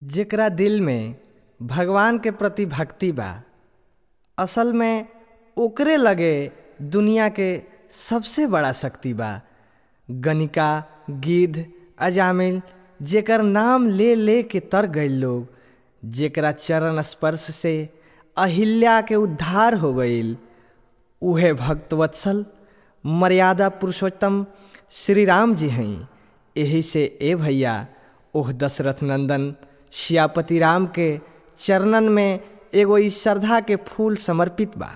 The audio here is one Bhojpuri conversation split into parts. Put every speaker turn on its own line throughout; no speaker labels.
जेकरा दिल में भगवान के प्रति भक्ति बा असल में ओकरे लगे दुनिया के सबसे बड़ा शक्ति बा गणिका गिद्ध अजामिल जेकर नाम ले ले के तर गईल लोग जेकरा चरण स्पर्श से अहिल्या के उद्धार हो गईल उहे भक्तवत्सल मर्यादा पुरुषोत्तम श्री राम जी हैं यही से ए भैया ओह दशरथ नंदन श्यापति राम के चरणन में एगो इस श्रद्धा के फूल समर्पित बा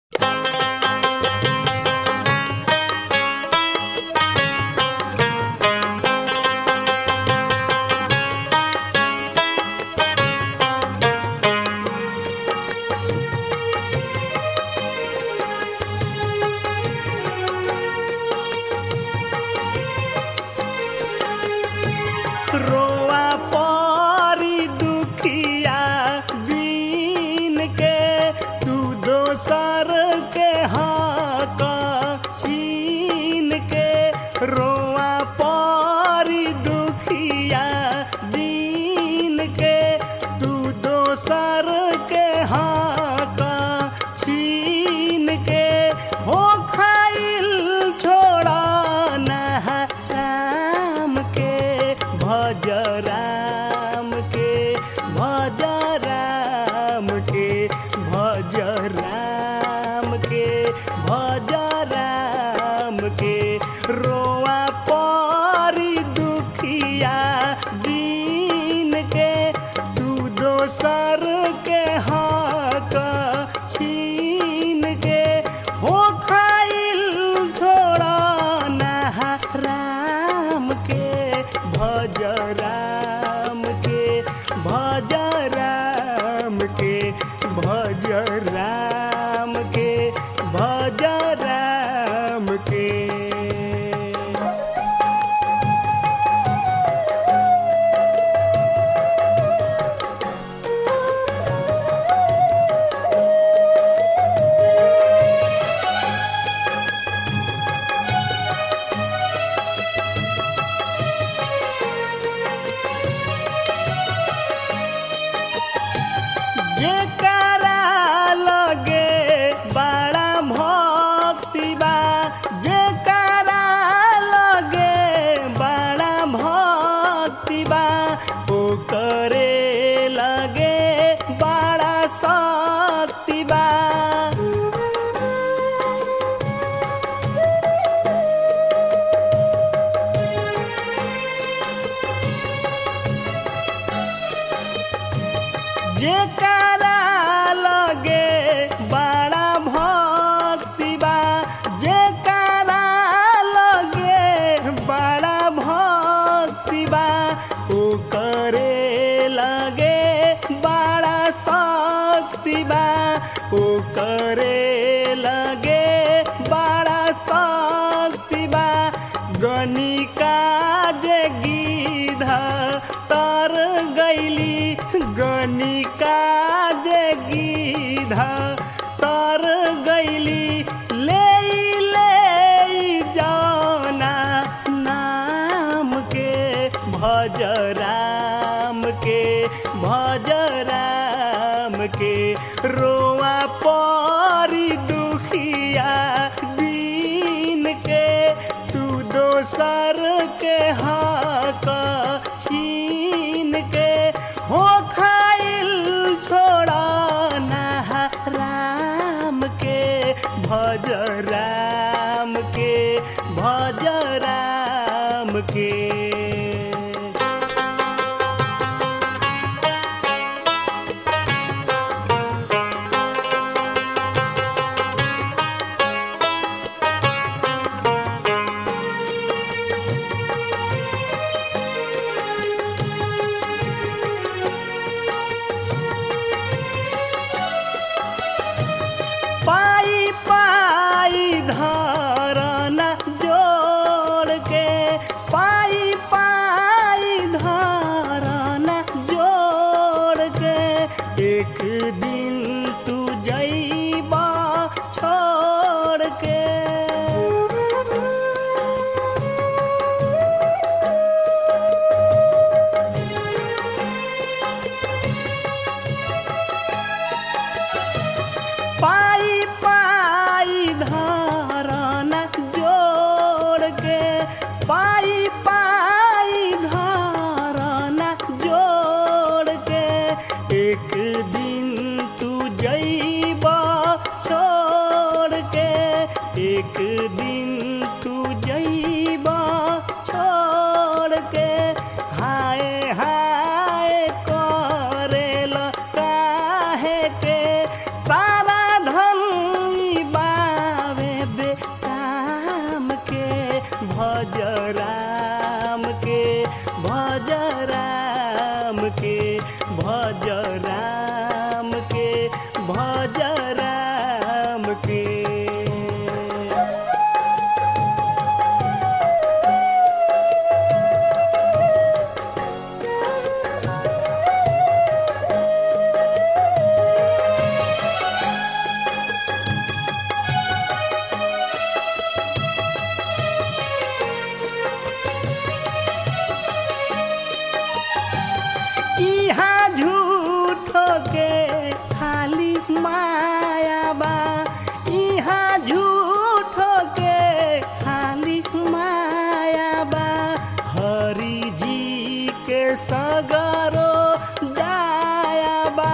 रोआ पारी दुखिया दीन के तू दोसर के हाथ छीन के रोआ पारी दुखिया दीन के तू दोसर के हाथ छीन के हो खाइल छोड़ा नहा राम के भज राम के भज राम के भज राम के भज राम के रोआ पारी दुखिया दीन के तू दोसर के हाथ छीन के हो खाइल थोड़ा नहा राम के भज राम के भज राम के भज राम के भज राम के जेकरा लगे बड़ा भक्ति बा जेकरा लगे बड़ा भक्ति बा ओकरे लगे बड़ा शक्ति बा जेकरा लगे बड़ा भक्ति बा जेकरा लगे बड़ा भक्ति बा ओकरे लगे बड़ा शक्ति बा ओकरे लगे बड़ा शक्ति बा गणिका जे गिध तर गैली गणिका जे गिध तर गैली ले ले जाना नाम के भज राम के भज राम के रोआ पारी दुखिया दीन के तू दोसर के हाथ छीन के हो खाइल छोड़ा नहा राम के भज राम के भज राम के राम के भज राम के भज राम के इहाँ झूठो के खाली माया बा इहाँ झूठो के खाली माया बा हरि जी के सगरो दाया बा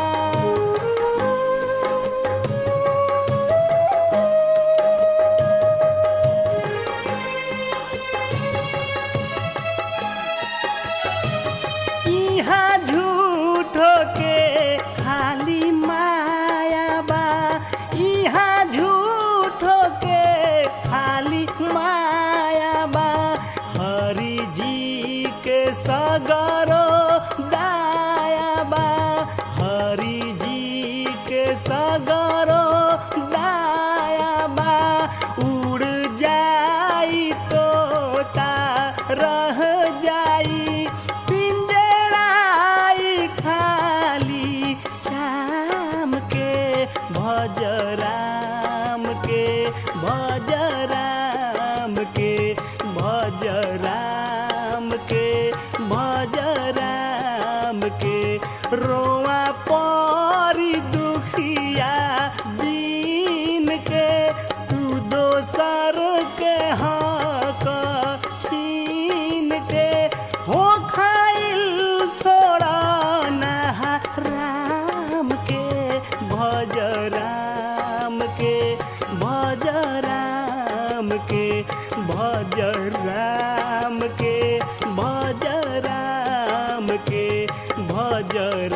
इहाँ झूठो के खाली माया बा इहाँ झूठो के खाली माया बा हरि जी के सगरो दाया बा हरि जी के सगरो दाया बा उड़ जाई तोता रह जाई पिंजड़ाई खाली शाम के भज राम के भज राम के भज राम के भज राम के रोआ परी दुखिया दीन के तू दोसर के हक छीन के हो खाइल थोड़ा नहा राम के भज राम के भज राम के भज राम के भज राम के भज